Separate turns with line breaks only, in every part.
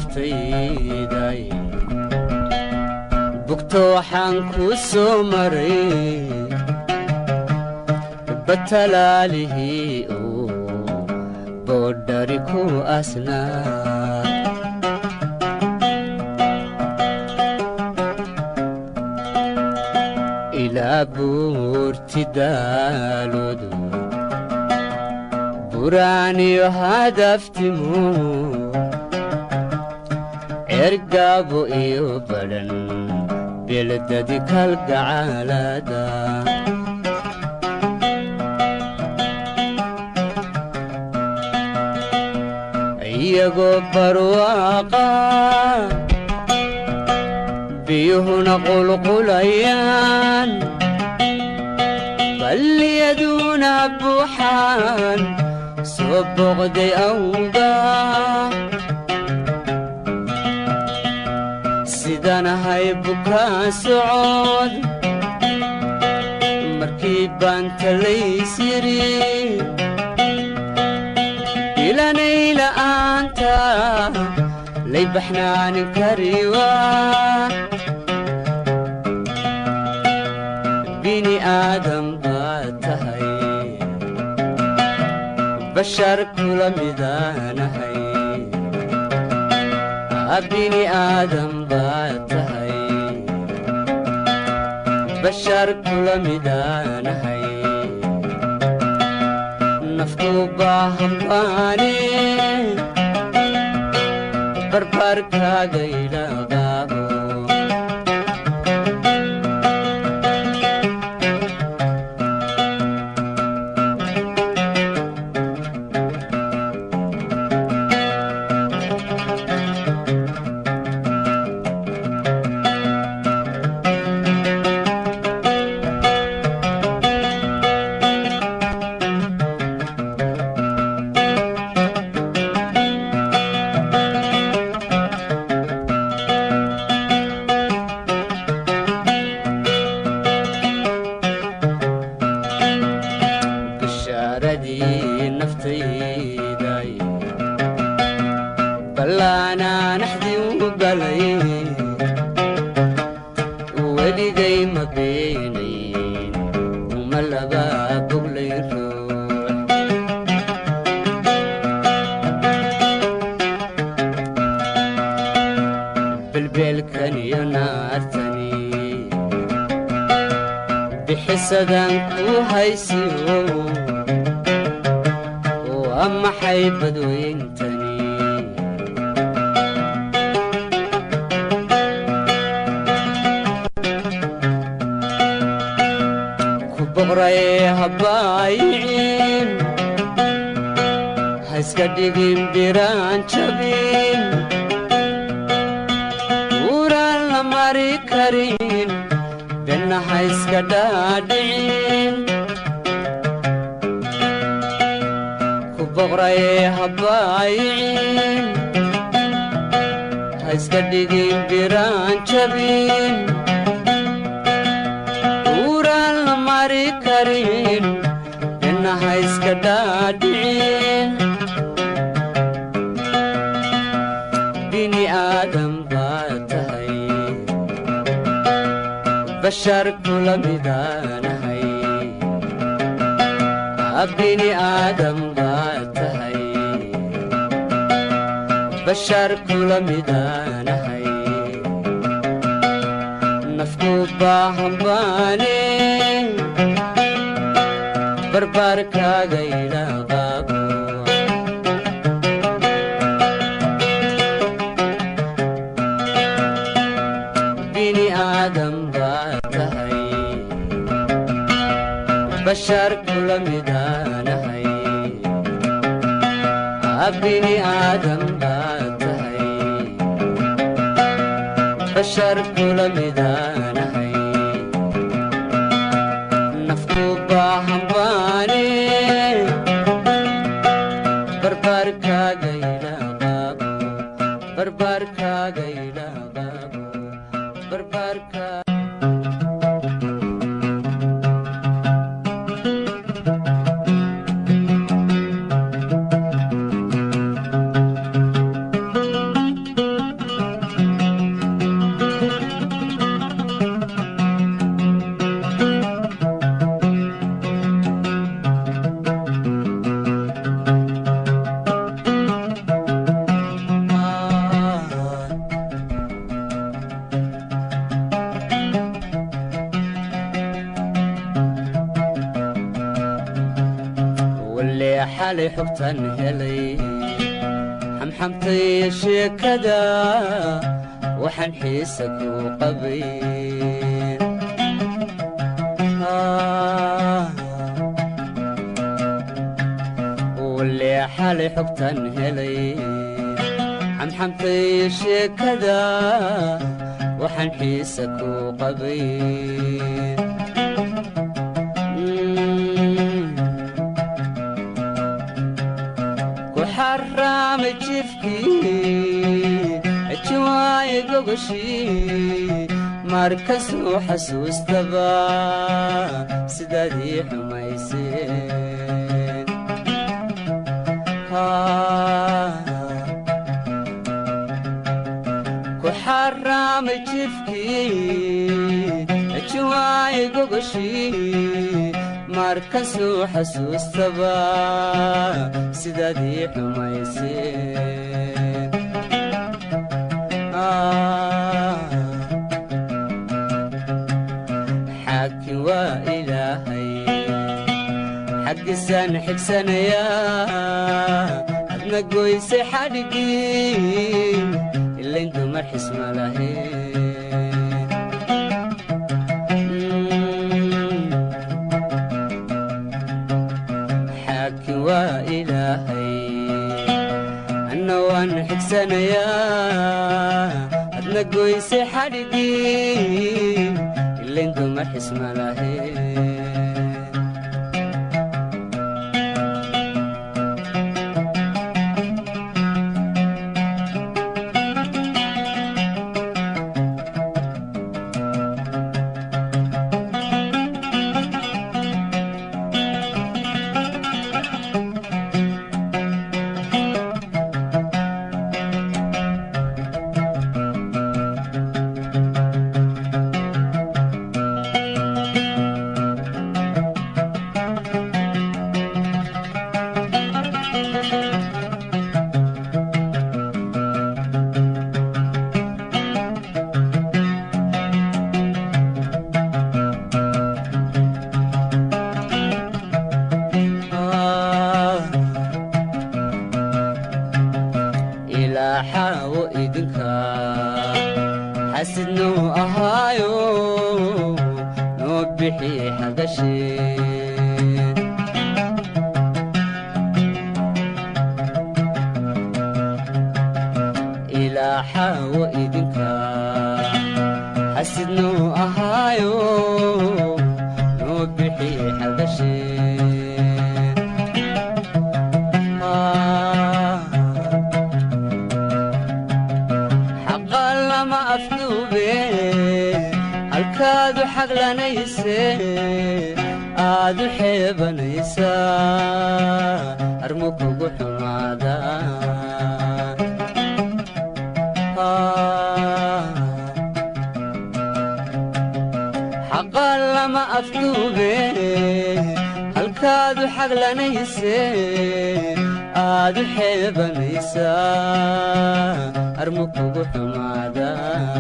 naftayday bugto waxaan kuu soo maray batalaalihii uu boodhari ku asnaa ilaa buurti daaloodu buraaniyo hadaftimu cergaabo iyo badhan beeladadi kalgacaalada iyagoo barwaaqa biyuhuna qulqulayaan balliyaduna buuxaan soo boqday awga sidanahay bukaa socod markii baan talaysiri ilanay la'aanta lay baxnaanin kariwa bini aadam baad tahay bashar kula midaanahay bini aadam baad tahay bashar kula midaanahay naftu baahan baane barbarkaaga ilaqaabo bishaaradii naftayday ballaanaanaxdii u galay weligay ma beenayn uma laba boglay ruux belbeelkan iyo naartani bixisadan ku haysiyo waa maxay badweyntani ku boqray habbaayicin ha iska dhigin biraan jabin uuraan la mari karin benna ha iska dhaadhicin ku boqray habbaayicin ha iska dhigin biraan jabin uuraan la mari karin benna ha iska dhaadhicin bini aadam baad tahay bashar kula midaanahay bini aadam baad tahay bashar kula midaanahay nafku baahan baane barbaarkaaga ilaqaabo bini aadam baad tahay bashar kula midaanahay bini aadam baad tahay bashar kula midaanahay nafku baahan baane barbaarkaaga ilaqaabo barbaarkaaga ilaqaabo barbaarkaa xalay xogtan helay xamxamtay sheekada waxaan xiisa ku qabay wale xalay xogtan helay xamxamtay sheekada waxaan xiisa ku qabay ku xaraamay jifkii jiwaaye gogoshii markasuu xasuustaba sidaadii xumayseen ku xaraamay jifkii jiwaaye gogoshii markasuu xasuustaba sidaadii xumayseen xaakin waa ilaahay xaggiisaan xigsanayaa adna goysay xadhigii ilayn dumar xisma lahayn xaakin waa ilaahay anna waan xigsanayaa adna goysay xadhigii ilayn dumar xisma lahayn ilaa xaawo idinka xasidnuu ahaayo noo bixi xagasheen ilaa xaawo idinka xasidnuu ahaayo noo bixi xagasheen xaqa lama afduube halkaadu xaglanayse aadu xeebanaysaa armu kugu xumaada xaqa lama afduube halkaadu xaglanayse aadu xeebanaysaa armu kugu xumaada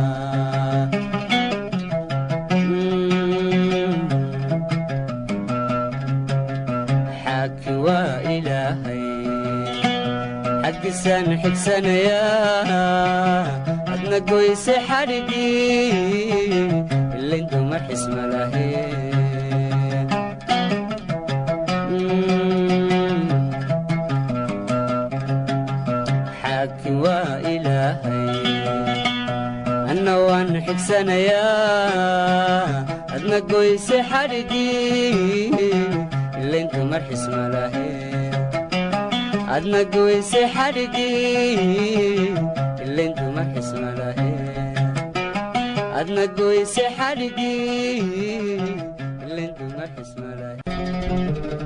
xaakin waa ilaahay xaggiisaan xigsanayaa adna goysay xadhigii ilayn dumar xisma lahayn xaakin waa ilaahay anna waan xigsanayaa adna goysay xadhigii ilayn dumar xisma lahayn adna goysay xadhigii ilayn dumar xisma lahayn adna goysay xadhigii ilayn dumar xisma lahayn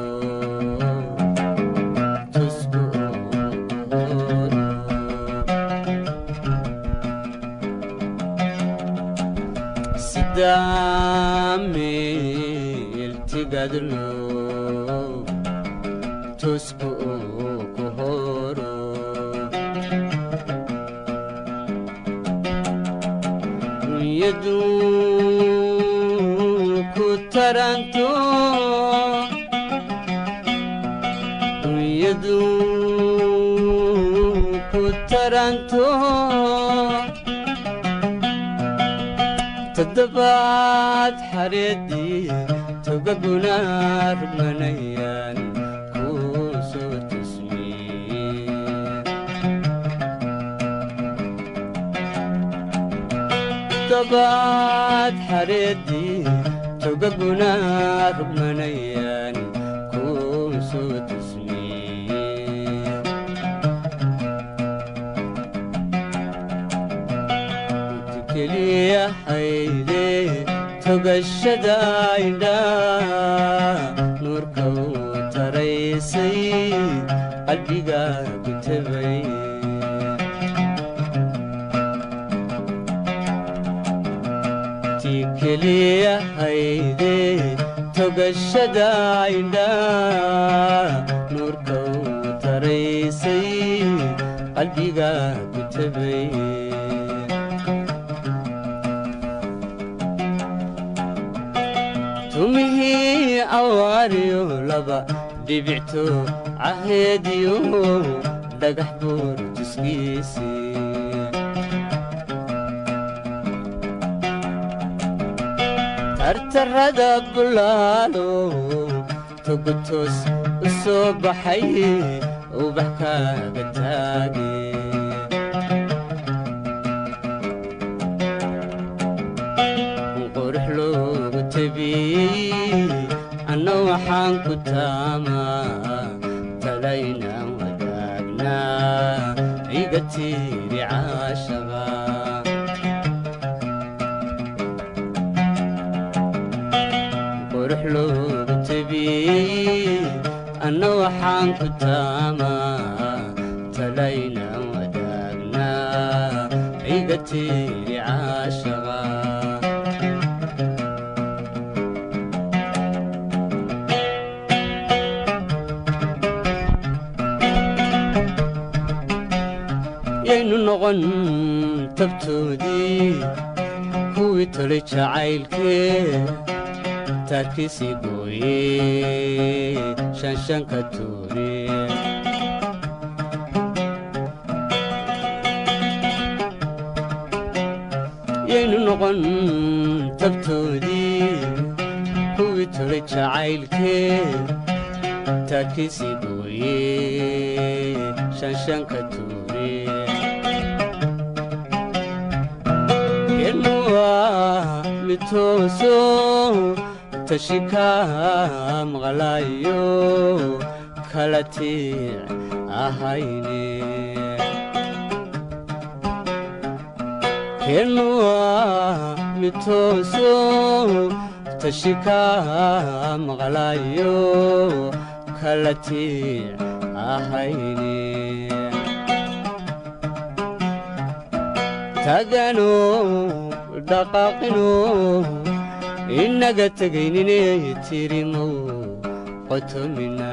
tusku sidaamil tigadlo tusku ku horo dunyadu ku taranto dunyadu ku taranto toddobaad xareedii togaguna rugmanayaan kuu soo tusmiye toddobaad xareedii togaguna rugmanayaan kuu soo tusmiye keliya hayde togashada indha nuurka uu taraysay qalbiga gutabay ti keliya hayde togashada indha nuurka uu taraysay qalbiga gutabay tumihii awaariyo laba dhibicto caheediyo dhagax buur tuskiisii tartarrada bulaalo togotoos u soo baxay ubax kaaga taage qurux loogu tabiyey anna waxaan ku taamaa talaynaan wadaagnaa iga tiiri caashaba qurux loogu tabiyey anna waxaan ku taamaa talaynaan wadaagnaa iga tiiri caashaba yaynu noqon tabtoodii kuwii tolay jacaylkee taarkiisii gooye shanshanka tuure yaynu noqon tabtoodii kuwii tolay jacaylkee taarkiisii gooye shanshanka tuure kenuwa mitooso tashika maqlaayo kala tiic ahayne kenuwa mitooso tashika maqlaayo kala tiic ahayne tagano dhaqaaqino inaga tegaynine tirimow qotomina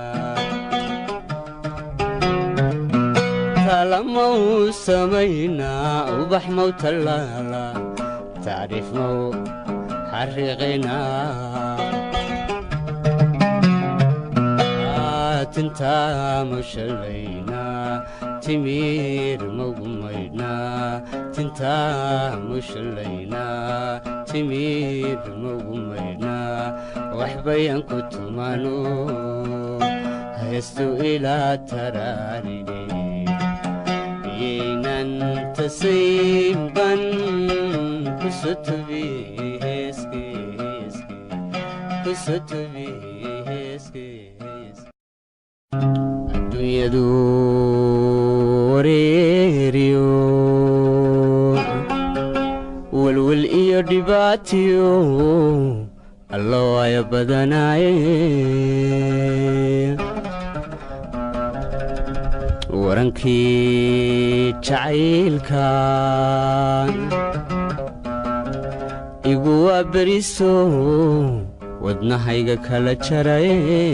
talamau samaynaa ubax mow tallaala tacriif mow xariiqinaa tintaa mushallaynaa timiir mogumaydhnaa tintaa mushallaynaa timiir mogumaydhnaa waxbayan ku tumano heestu ilaa taraaride yaynan tasaynban kusotubi heeske heeske kusotubi heeske heeske adduunyadu wareeriyo welwel iyo dhibaatiyo allo aya badanaaye warankii jacaylka igu waa beriso wadnahayga kala jaray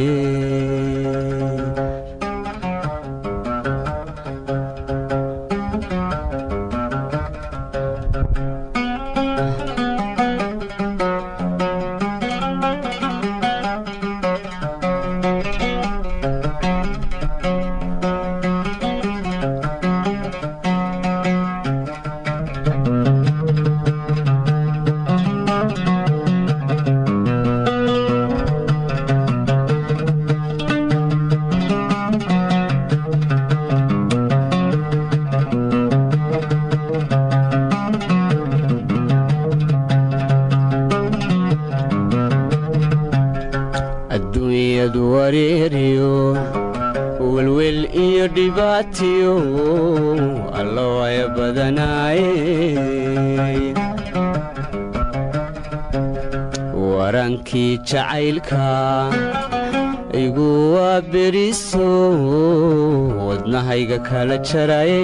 adduunyadu wareeriyo welwel iyo dhibaatiyo allo aya badanaaye warankii jacaylka igu waa beriso wadnahayga kala jaraye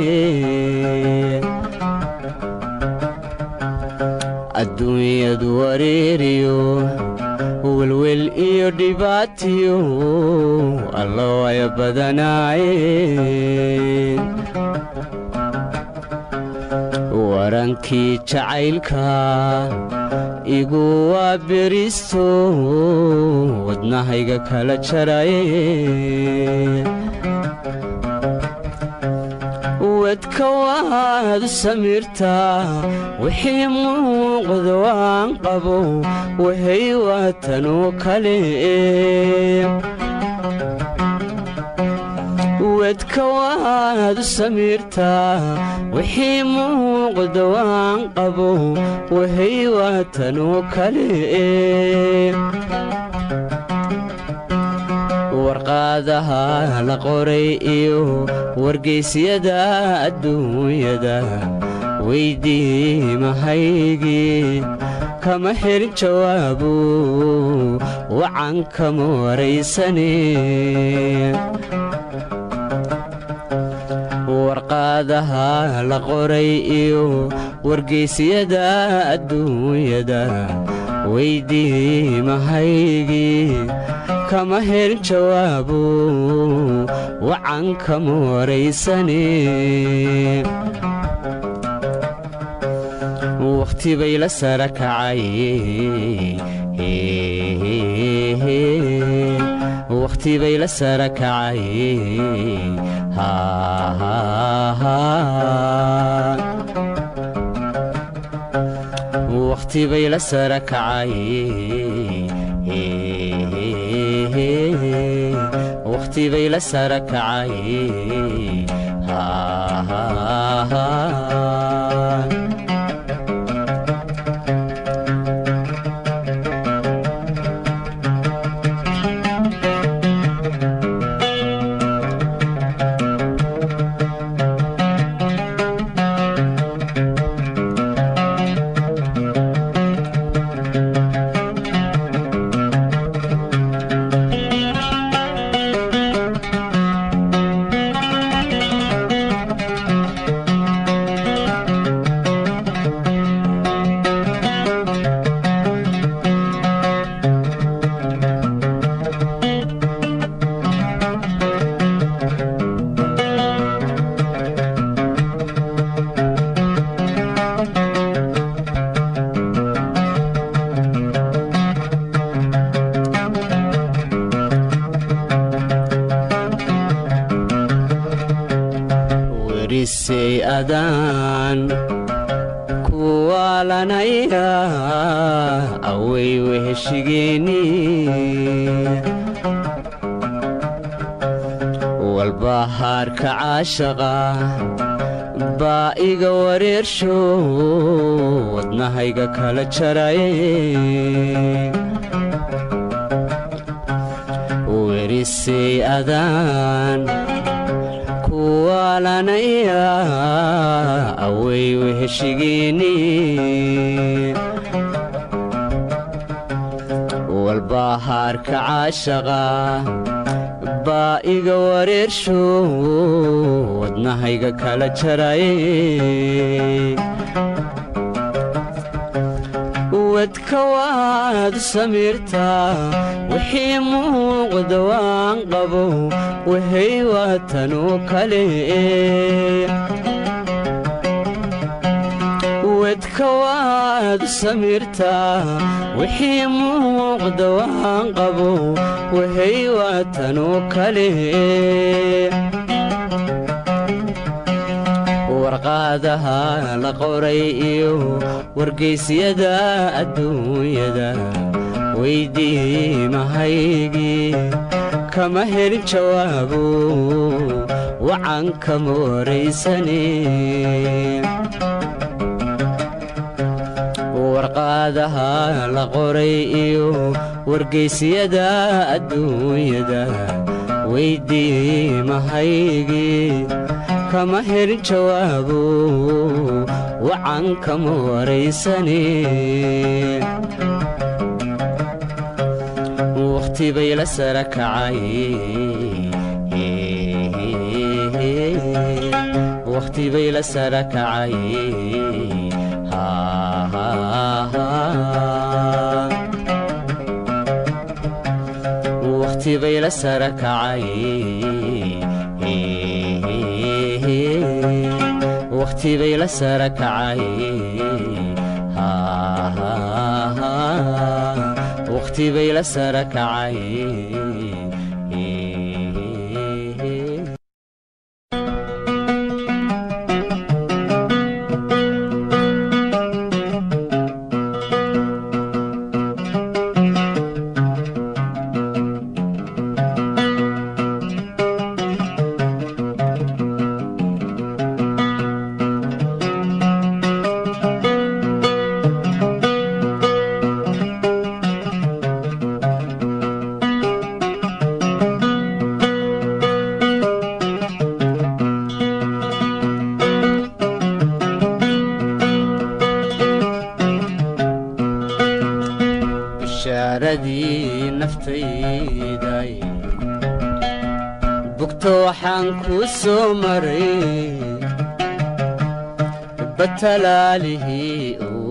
adduunyadu wareeriyo welwel iyo dhibaatiyo allo aya badanaaye warankii jacaylka igu waa beriso wadnahayga kala jaraye wadka waad samirtaa wixii muuqda waan qabo wahay waatanoo kale wadka waad samirtaa wixii muuqda waan qabo wahay waatanoo kale warqaadaha la qoray iyo wargaysyada adduunyada weydii mahaygii kama helin jawaabu wacan kama waraysane warqaadaha la qoray iyo wargaysyada adduunyada weydii mahaygii kama helin jawaabu wacan kama waraysane wakhti bay la sara kacay wakhti bay la sara kacay wakhti bay la sara kacay wakhti bay la sara kacay werisay adaan kuwaalanaya away weheshigeeni walbahaarka caashaqa baa iga wareersho wadnahayga kala jaraye werisay adaan kuwaalanaya away weheshigeeni walbahaarka caashaqa baa iga wareersho wadnahayga kala jaraye wadka waad samiirtaa wixii muuqda waan qabo wahay waatanoo kale wadka waad samiirtaa wixii muuqda waan qabo wahay waatanoo kale warqaadaha la qoray iyo wargaysyada adduunyada weydii mahaygii kama helin jawaabo wacan kama waraysane warqaadaha la qoray iyo wargaysyada adduunyada weydii mahaygii kama helin jawaabo wacan kama waraysane wakhti bay la sara kacay wakhti bay la sara kacay wakhti bay la sara kacay wakhti bay la sara kacay wakhti bay la sara kacay bishaaradii naftayday bugto waxaan kuu soo maray batalaalihii